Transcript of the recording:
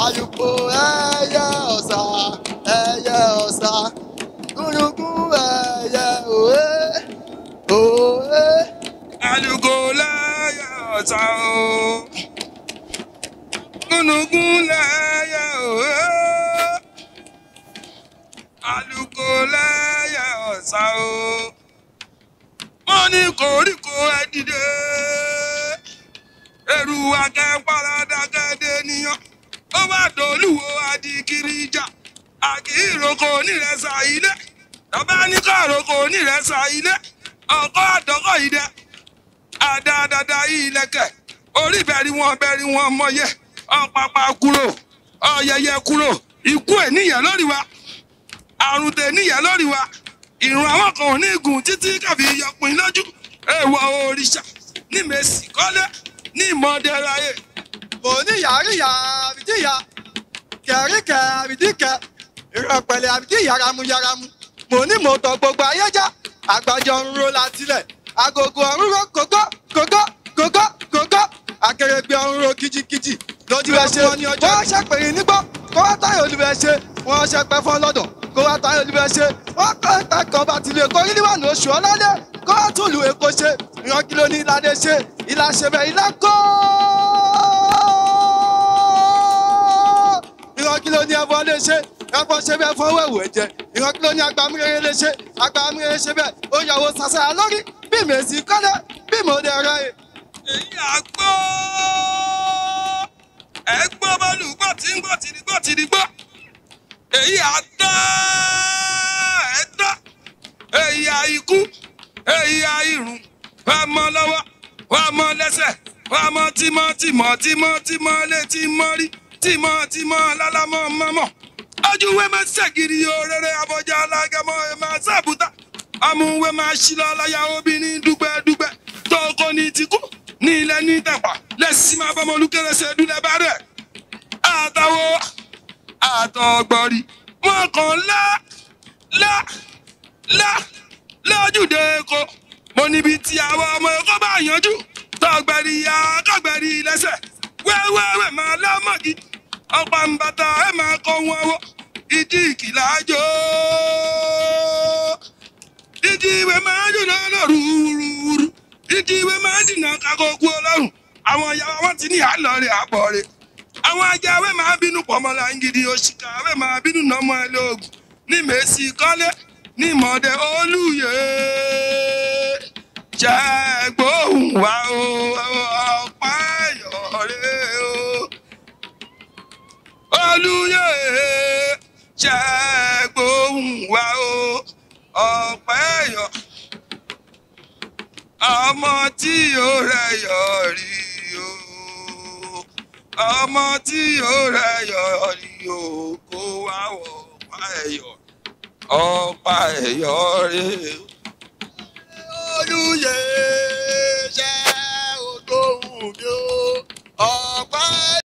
àlùkò ẹyẹ ọ̀sà ẹyẹ ọ̀sà gúnugún ẹyẹ òwe òwe. àlùkò lẹ́yẹ ọ̀sà o gúnugún lẹ́yẹ òwe àlùkò lẹ́yẹ ọ̀sà o wọ́n ní koríko ẹ dìde ẹrù akẹ́pàràdàgẹ́dẹ́ níyàn ó bá dolúwo adìkiri ìjà àkìròkò onírẹsà ilé tọ́ba ní kọ́ròkò onírẹsà ilé ọkọ́ àdọ́kọ̀ yìí dẹ àdáadáa ilẹ̀kẹ̀ orí bẹ̀rí wọn bẹ̀rí wọn mọyẹ ọ̀pàpà kúrò ọ̀yẹyẹ kúrò ikú ẹ̀ níyà lórí wa àrùn tẹ̀ níyà lórí wa ìrùn àwọn kan ò ní gùn títí kàfi yọpin lójú èèwọ̀ òrìṣà ní mèsì kọ́lé ní ìmọ̀ọ́dẹ́ráyè mo ní yàríyà àbídíyà kẹríkẹ àbídíkẹ ìrọ̀pẹ̀lẹ̀ àbídí yàrá-mu yàrá-mu mo ní mo tọ gbogbo ayé já àgbàjọ ń ro látilẹ̀ agogo ọ̀run ro kókó kókó kókó kókó akérègbè ọ̀run ro kìjìkìjì lójú ẹ ṣe wọ́n ṣàpèrè nígbó kó wá táyà olùbẹ̀ ṣe wọ́n ṣẹpẹ́ fún ọlọ́dọ̀ kó wá táyà olùbẹ̀ ṣe wọ́n kọ́ ẹ̀ka kan bá tilẹ̀ kórí níwọ̀n oṣù ọlọ́dẹ kó wá tún lù èkó ṣe ìran kí ló ní ìlàdé ṣe ìlà ṣe bẹ́ẹ̀ ìlà kọ́ ìran kí ló ní ẹbọ lè ṣe ẹbọ ṣe bẹ́ẹ̀ fọwọ́ ẹ̀wù ẹ̀jẹ̀ ìran kí ló ní agbamúrere lè ṣe agbamúrere ṣe bẹ́ẹ̀ ó yàwó sàṣàyà lórí bí mèsì kọ́lé bí mo dẹ̀ rẹ̀ ẹ̀. èyí àgbọ̀ ẹgbọ́ bọ́ọ̀lù gbọ́ tí ń gbọ́ tìrì gbọ́ tìrì gbọ́ èyí àtọ́ ẹ̀tọ́ èyí àìkú èyí àìrùn wà mọ́ lọ́wọ́ wà mọ́ lẹ́sẹ̀ wà mọ́ tímọ́ tímọ́ tímọ́ tímọ́ létí mọ́rí tímọ́ tímọ́ lálámọ́ mọ́mọ́ ojúwe máa ṣègìrì òrèrè abọ́jà alágẹmọ ẹ̀ máa ṣàbùtà amúwe máa ṣílọ láyà obìnrin dúgbẹ́dúgbẹ́ tó kọ́ ní tìkú ní ilẹ̀ ní tẹ̀pà lẹ́sìn máa bọ́mọ olúkẹ́rẹ́sẹ̀ dúlẹ̀ bá rẹ̀ àtàwọ̀ àtọ̀gbọ̀rì wọn kàn lá lá lá lójúde èkó mo níbi tí àwọn ọmọ èkó bá yanjú tọgbẹ̀rì ya kọgbẹ̀rì lẹ́sẹ̀ wẹ́wẹ́wẹ́ máa lọ́mọ̀gì ọ̀pá ń bàtà ẹ̀ máa kọ́ wọn wọ́ ìdí ìkìlá jò ìdí ìwé máa jù lọ́nà rúurú ìdí ìwé máa jìnnà kakókú ọlọ́run àwọn ìyàwó wọn ti ní àlọ́rẹ̀ àbọ̀rẹ̀ àwọn ajáwé máa bínú pọ̀mọ́lá ń gidi òṣìkà àwé máa bínú nọmọ ẹ lóògùn ní mèsì kọ́lé ní mọ̀ọ́dẹ olùyè ṣẹ́gbóhùn wá o ọ̀pá ẹ̀yọ̀rẹ́ o olùyè ṣẹ́gbóhùn wá o ọ̀pá ẹ̀yọ̀ ọmọ tí ó rẹ̀ yọ̀ rí o ọmọ tí ó rẹ̀ yọ̀ rí o kó wá wọ̀ ọ̀pá ẹ̀yọ̀ ọ̀pá ẹ̀yọ̀ rẹ̀ o.